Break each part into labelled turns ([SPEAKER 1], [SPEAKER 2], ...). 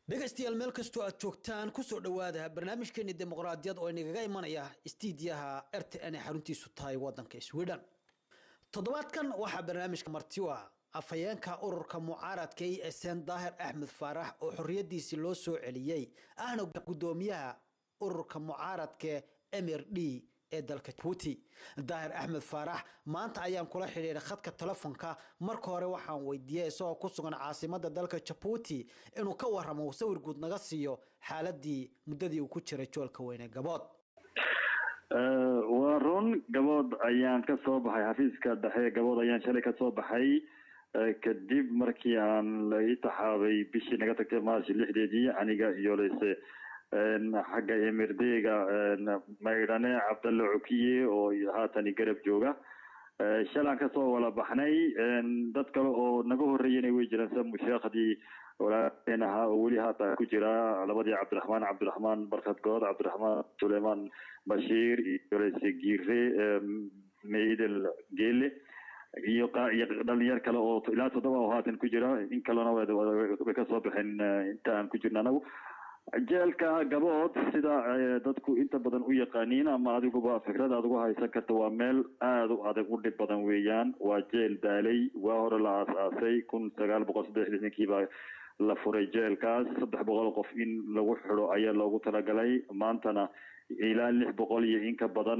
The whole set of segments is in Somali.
[SPEAKER 1] dhegaystayaal meel kastoo aad joogtaan kusoo dhowaada barnaamijkeeni dimuqraadiyad oo inagaga imanaya istiidiyaha r t n ee xaruntiisu tahay wadanka sweden toddobaadkan waxaa barnaamijka marti u ah afhayeenka ururka mucaaradka e sn daahir axmed faarax oo xorriyadiisii loo soo celiyey ahna guddoomiyaha ururka mucaaradka mr d ee dalka jabuuti daahir axmed faarax maanta ayaan kula xidhiiray khadka telefonka marka hore waxaan weydiiyey isagoo ku sugan caasimada dalka jabuuti inuu ka waramo sawir guud naga siiyo xaaladii muddadii uu ku jiray joolka weyne gabood
[SPEAKER 2] waa run gabood ayaan ka soo baxay xafiiska dhexe gabood ayaan shalay ka soo baxay kadib markii aan la ii taxaabay bishii naga tagtay march lixdeedii aniga iyo lese xagga emirdega maydhane cabdalle cukiye oo haatani garab jooga shalaan kasoo wala baxnay dad kale oo naga horreeyana way jiraan sida musheekhdii walaalaheen ahaa oo weli haata ku jira labadii cabdiraxmaan cabdiraxmaan barkad good cabdiraxmaan suleymaan bashiir iyo lese giire meydel geele iyo iyo dhalinyar kale oo ilaa toddoba oo haatan ku jira in kalena way kasoo baxeen inta aan ku jirna anagu jeelka gabood sida dadku inta badan u yaqaaniin ama adiguba fikrad aad ugu haysan karta waa meel aada u adag u dhib badan weeyaan waa jeel daalay waa hore la aas-aasay kun sagaal boqol saddex lixdankii baa la furay jeelkaas saddex boqol qof in lagu xidho ayaa loogu talagalay maantana ilaa lix boqol iyo in ka badan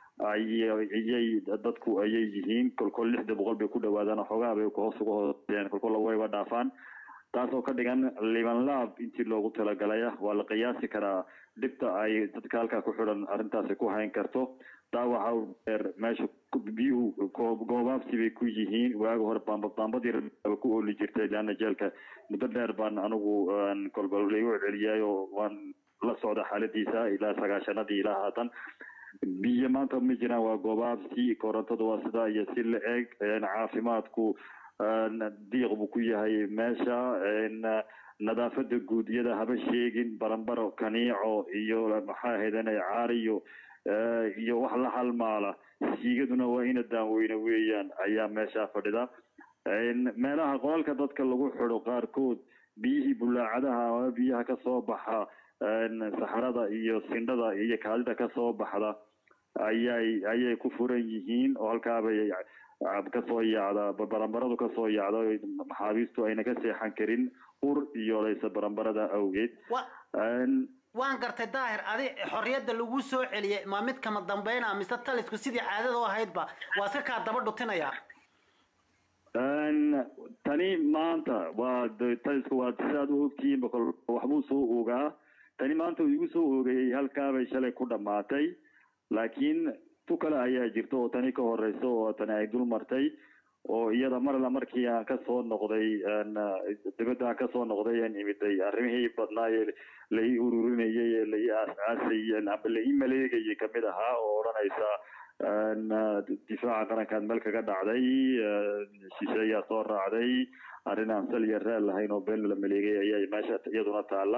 [SPEAKER 2] ayay dadku ayay yihiin kolkol lixda boqol bay ku dhawaadaan xoogaa bay hoos uga hooseen kolkol wayba dhaafaan taasoo ka dhigan liban laab intii loogu talagalaya waa la qiyaasi karaa dhibta ay dadka halkaa ku xidhan arrintaasi ku hayn karto taa waxaa dheer meesha biyuhu goobaabsi bay ku yihiin waagi hore baambadii ku ooli jirtay leana jeelka muddo dheer baan anigu kolba laigu celceliyay oo waan la socda xaaladiisa ilaa sagaashanadii ilaa haatan biyo maanta ma jiraan waa goobaabsi korontadu waa sidaa iyo si la eg caafimaadku diiq buu ku yahay meesha nadaafada guudiyada haba sheegin barambaro kaniico iyo maxaa ahaydana caariyo iyo wax la halmaala siigaduna waa ina daanweyne weeyaan ayaa meesha fadhida meelaha qolalka dadka lagu xido qaarkood biyihii bulaacadaha ama biyaha kasoo baxa saxarada iyo sindhada iyo kaadida kasoo baxda ayay ayay ku furan yihiin oo halkaabay kasoo yaacda barambaradu kasoo yaacda maxaabiistu ayna ka seexan karin ur iyo layse barambarada awgeed
[SPEAKER 1] waan gartay daahir adi xorriyadda lagu soo celiyey ma mid kama dambeyna mise talisku sidii caadada u ahaydba waa iska kaa daba dhutinaya
[SPEAKER 2] tani maanta waa talisku waa sidaad u ogtihiin bokol waxbuu soo ogaa tani maanta uu igu soo oogayay halkaabay shalay ku dhamaatay laakiin tu kale ayaa jirta oo tani ka horeysa oo tani ay dul martay oo iyada marla markii aan kasoo noqday dibadda aan kasoo noqday aan imiday arrimihii badnaaye lai ururinayay ee lai aas-aasayay amba lai maleegayay kamid ahaa oo odhanaysa difaaca qarankaad meel kaga dhacday shishe ayaa soo raacday arrin aan sal iyo raal lahayn oo been la maleegay ayaa meesha iyaduna taala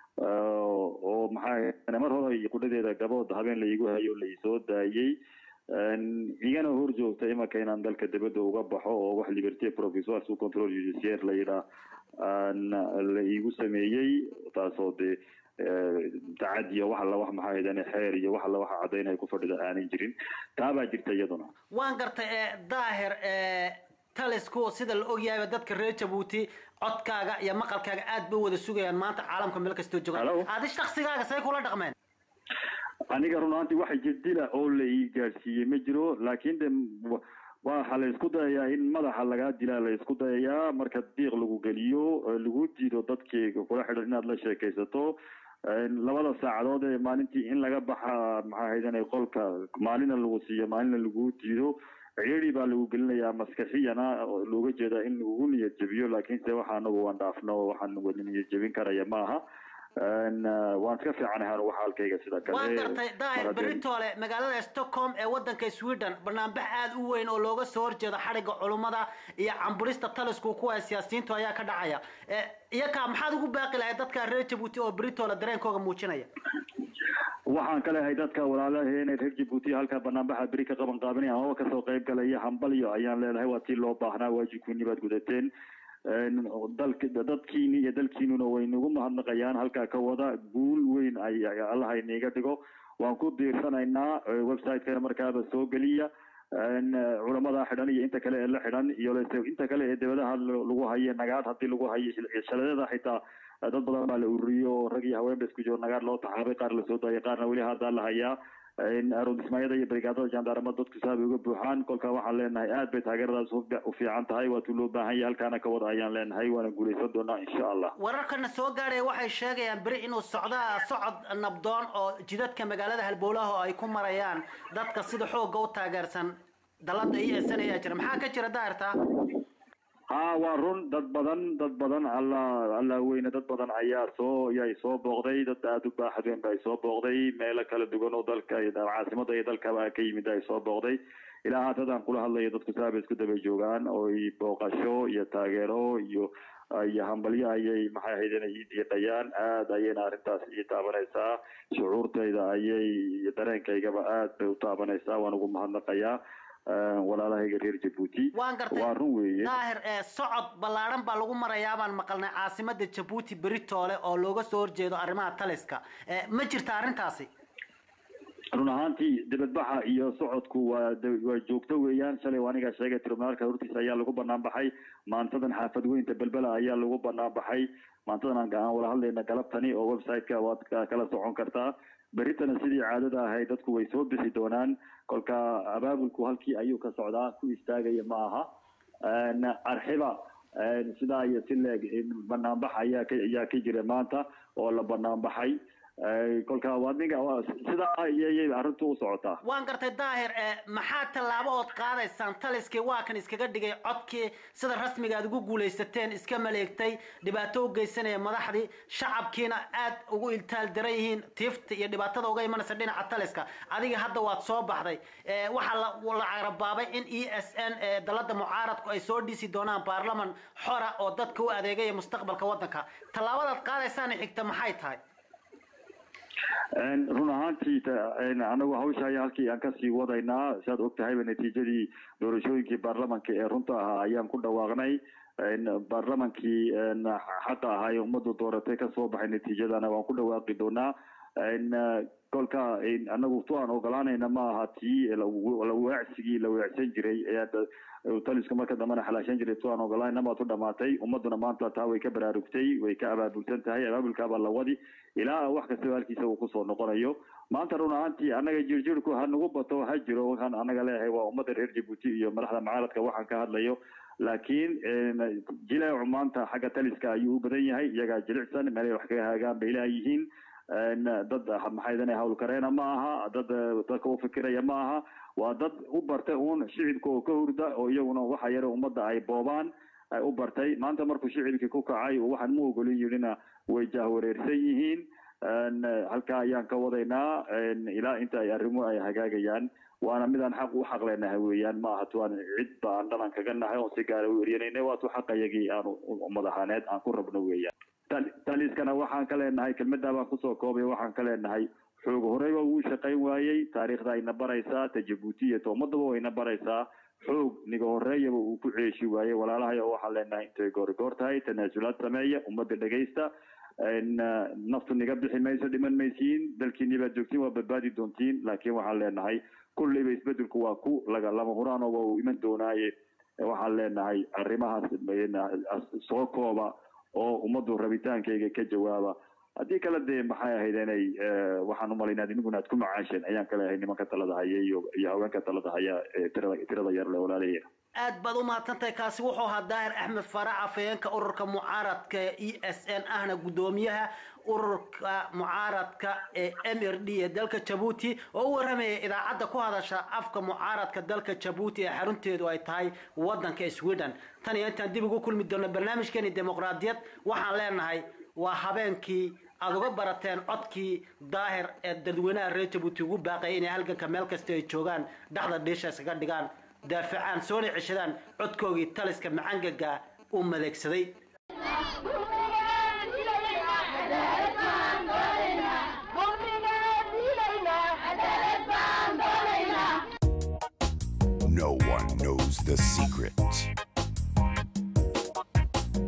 [SPEAKER 2] oo maxaa mar hore qudhadeeda gabood habeen laigu hayo laisoo daayey igana hor joogta imanka inaan dalka dibadda uga baxo oo wax liberté provisoire sous control judiciaire la yidhaa la igu sameeyey taasoo dee tacadiyo wax alla wax maxaa haydane xeer iyo wax alla waxa caddaynaya ku fadhida aanan jirin taabaa jirta iyaduna
[SPEAKER 1] waan gartay daahir talisku sida la ogyahayba dadka reer jabuuti codkaaga iyo maqalkaaga aad bay wada sugayaan maanta caalamka meel kastoo joogaan adi shaksigaaga say kula dhaqmeen
[SPEAKER 2] aniga run ahaantii wax jadila oo la ii gaadhsiiyey ma jiro laakiin de waxa la isku dayayaa in madaxa lagaa dilaa la isku dayayaa marka diiq lagu geliyo lagu diido dadkii kula xidhan inaad la sheekaysato labada saacadood ee maalintii in laga baxa maxaa haydana qolka maalina lagu siiyo maalina lagu diido ciidi baa lagu gelinayaa maskaxiyana looga jeedaa in lagu niyad jebiyo laakiinse waxa anagu waan dhaafno waxaan wada niyad jebin karaya maaha waan iska fiicanahay waxa halkayga sida kale
[SPEAKER 1] waan gartay daahir beritoole magaalada stockholm ee wadanka sweden banaanbax aada u weyn oo looga soo horjeedo xadhigga culummada iyo camburista talisku kuwa siyaasiyiintu ayaa ka dhacaya iyakaa maxaad ugu baaqi lahayd dadka reer jabuuti oo beritoole dareenkooga muujinaya
[SPEAKER 2] waxaan ka leehay dadka walaalaheena reer jabuuti halkaa banaanbaxa beri ka qaban qaabinaya amaba kasoo qayb galaya hambalyo ayaan leenahay waa tii loo baahnaa waajibkiini baad gudateen dalk dadkiini iyo dalkiinuna way nagu mahadnaqayaan halkaa ka wada guul weyn ay allaha iniga dhigo waan ku diirsanaynaa website-kana markaaba soo geliya culamada xidhan iyo inta kale ee la xidhan iyo inta kale ee dibadaha lagu hayo nagaad hadii lagu hayo shaladada xitaa dad badan baa la ururiyo rag iyo haween ba isku jiro nagaad loo taxaabay qaar lasoo daayay qaarna weli haddaa la hayaa aroodismaayada iyo brigaadada jandaarama dadku saabay uga buuxaan kolka waxaan leenahay aad bay taageeradaas u fiican tahay waatuu loo baahan yahay halkaana ka wada ayaan leenahay waana guuleysan doonaa insha allah
[SPEAKER 1] wararkana soo gaadhaya waxay sheegayaan beri inuu socdaa socod nabdoon oo jidadka magaalada halbowlaha oo ay ku marayaan dadka sida xoogga u taageersan dalada iyo esan ayaa jira maxaa ka jira daarta
[SPEAKER 2] ha waa run dad badan dad badan alla alla weyne dad badan ayaa soo yay soo booqday dad aada u baaxad weyn ba ay soo booqday meelo kala duwan oo dalka caasimada iyo dalkaba ka yimid ay soo booqday ilaa haatadaan kula hadlayo dadku saaba isku daba joogaan oo booqasho iyo taageero iyo iyo hambalyo ayay maxay ahayd inay diiqayaan aada ayayna arrintaas ii taabanaysaa shucuurtayda ayay dareenkaygaba aad bay u taabanaysaa waan ugu mahadnaqayaa walaalahayga reer jabuuti
[SPEAKER 1] waan gartay
[SPEAKER 2] waa run weeye
[SPEAKER 1] daahir socod ballaadhan baa lagu marayaa baan maqalnay caasimada jabuuti beritoole oo looga soo horjeedo arrimaha taliska ma jirta arrintaasi
[SPEAKER 2] run ahaantii dibadbaxa iyo socodku waa waa joogto weeyaan shalay anigaa sheegay tribunaalka hortiisa ayaa lagu banaan baxay maantadan xaafad weynta belbela ayaa lagu banaan baxay maantadan aan wala hadlayna galabtani oo website-ka waad kala socon kartaa beritana sidii caadada ahayd dadku way soo bixi doonaan kolka abaabulku halkii ayuu ka socdaa ku istaagaya ma aha arxiba sidaa iyo si leeg banaanbax ayaa ka ayaa ka jira maanta oo la banaanbaxay kolka waa ninka sidaa ayay arrintu u socotaa
[SPEAKER 1] waan gartay daahir maxaa tallaabo ood qaadaysaan taliskii waa kan iskaga dhigay codkii sida rasmiga aad ugu guulaysateen iska maleegtay dhibaato u geysanaya madaxdii shacabkiina aad ugu iltaal daran yihiin tiifta iyo dhibaatada uga imanaysa dhinaca taliska adiga hadda waad soo baxday waxaa la carabaabay in e s n dalada mucaaradku ay soo dhisi doonaan baarlaman xora oo dadka u adeegaya mustaqbalka waddanka tallaabadaad qaadaysaana xigta maxay tahay
[SPEAKER 2] run ahaantii anagu hawsha ayaa halkii aan kasii wadaynaa siaad og tahayba natiijadii doorashooyinkii baarlamanka ee runta ahaa ayaan ku dhawaaqnay baarlamankii xaqa ahaa ee ummaddu dooratay kasoo baxay natiijadana waan ku dhawaaqi doonaa kolka anagu tu aan ogolaanayna ma aha tii laweecsigii la weecsan jiray talisku marka dambena xalaashan jiray tu aan ogolaanayna maad u dhamaatay ummaduna maanta taa way ka baraarugtay way ka abaabulsan tahay abaabulkaabaa la wadi ilaa wax kastaba halkiisa uu kusoo noqonayo maanta run ahaantii annaga jirjirku ha nagu bato ha jiro waxaan anaga leeyahay waa ummadda reer jabuuti iyo madaxda mucaaradka waxaan ka hadlayo laakiin jileecu maanta xagga taliska ayuu u badan yahay iyagaa jilicsan meelay wax kaga haagaan bay leeyihiin dad maxaydana hawlkareena ma aha dad dadka u fikiraya ma aha waa dad u bartay uun shicibka oo ka hurda oo iyaguna waxa yare ummadda ay boobaan ay u bartay maanta markuu shicibkii ku kacay waxaan mu ogolin yidhina way jahwareersan yihiin halkaa ayaan ka wadaynaa ilaa inta ay arrimuhu ay hagaagayaan waana midaan xaq u xaq leenahay weeyaan ma aha tuaan cid ba aan dhanan kaga nahay oon si gaara u eryanayna waa tu xaqayagii aan madaxaaneed aan ku rabno weeyaan taliskana waxaan ka leenahay kelmadaa baan kusoo koobay waxaan ka leenahay xoog horeyba wuu shaqayn waayey taariikhda ayna baraysaa ta jabuuti iyo ta ummadaba wayna baraysaa xoog niga horeeyaba uu ku ceeshi waayey walaalahay oo waxaan leenahay intay goorigoor tahay tanaasulaad sameeya ummadda dhegaysta naftu niga bixi mayso dhiman maysiin dalkiini baad joogtiin waa badbaadi doontiin laakiin waxaan leenahay kulleyba isbedelku waa ku laga lama huraano waa uu iman doonaaye waxaan leenahay arrimahaas soo kooba oo ummaddu rabitaankayga ka jawaaba haddii kale dee maxay ahayd inay waxaan umalaynaa inimiguna aad ku macaasheen ayaan ka leeyahay nimanka talada haya iyo iyo haweenka talada haya tirada tirada yar le walaalahayna
[SPEAKER 1] aad baad u mahadsantahay kaasi wuxuu ahaa daahir axmed farac afhayeenka ururka mucaaradka e s n ahna guddoomiyaha ururka mucaaradka ee m r d ee dalka jabuuti oo u warramaya idaacadda ku hadasha afka mucaaradka dalka jabuuti ee xarunteedu ay tahay waddanka sweden tan iyo intaan dib ugu kulmi doonno barnaamijkeeni dimuqraadiyad waxaan leenahay waa habeenkii aada uga barateen codkii daahir ee dadweynaha reer jabuuti ugu baaqaya inay halganka meel kasta ay joogaan dhaxda dhiisha iskaga dhigaan daafacaan soona ceshadaan codkoogii taliska macangaga uu maleegsaday
[SPEAKER 3] No one knows the secret.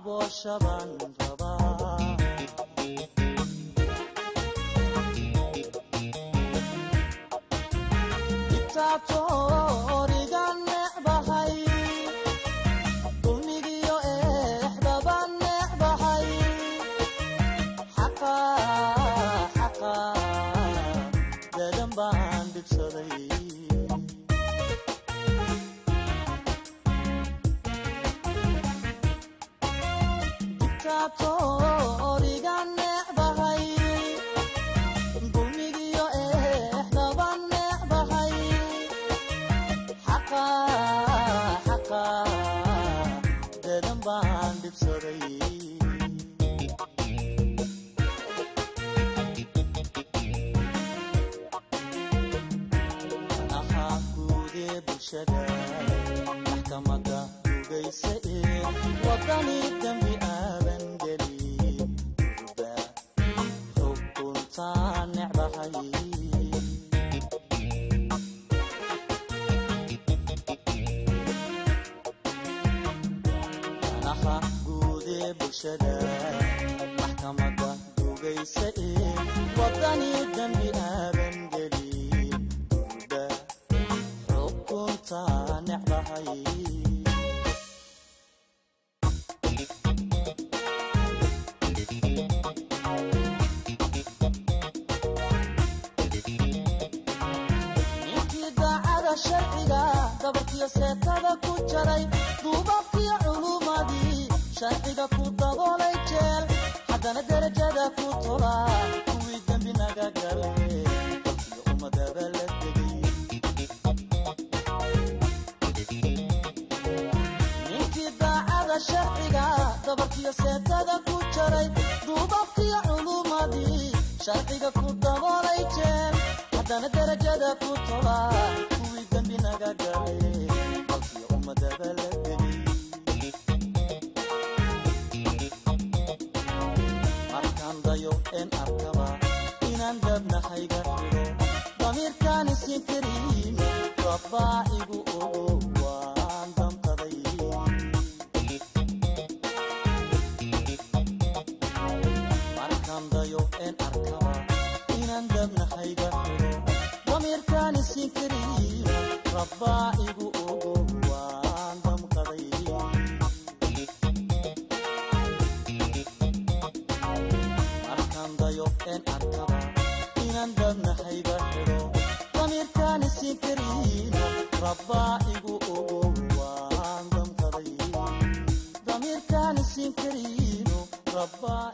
[SPEAKER 3] abooshaban rabaa dictatoriga necbahay dulmigiyo eexdaba necbahay xaqa xaqa dadan baan dhibsaday dictatoriga necbahay dulmigiyo eexdaba necbahay xaqa xaqa dadan baan dhibsaday ahaa guudee bulshada maxkamada dugaysa ee wadani dembi aadan gelin durba xukuntaa necbahay danaha guudee bulshada maxkamada dugaysa ee wadani dembi aadan gelin durba xukuntaa necbahay ninkii daacada sharciga dabarkiyo seetada ku jaray duubabkiyo culumadii sharciga ku daboolay jeel haddana derajada ku tola kuwii dembi naga gale dalkiyo ummadaba la degay ninkii daacada sharciga dabarkiyo seetada ku jaray duubabkiyo culumadii sharciga ku daboolay jeel haddana derajada ku tola kuwii dembi naga gale dalkiyo ummadaba la degay markaan dayo een arkaba inaan dabnahayga xidho damiirkaan isin karin rabbaa igu ogo waan damqaday markaan dayo een arkaba inaan dabnahayga xidho damiirkaan isin karin rabbaa igu ogo waan damqaday markaan dayo een arkaba inaan dabnahayga xidho damiirkaan isin kariino rabbaa igu ogo waan damqaday damiirkaan isin kariino rabbaa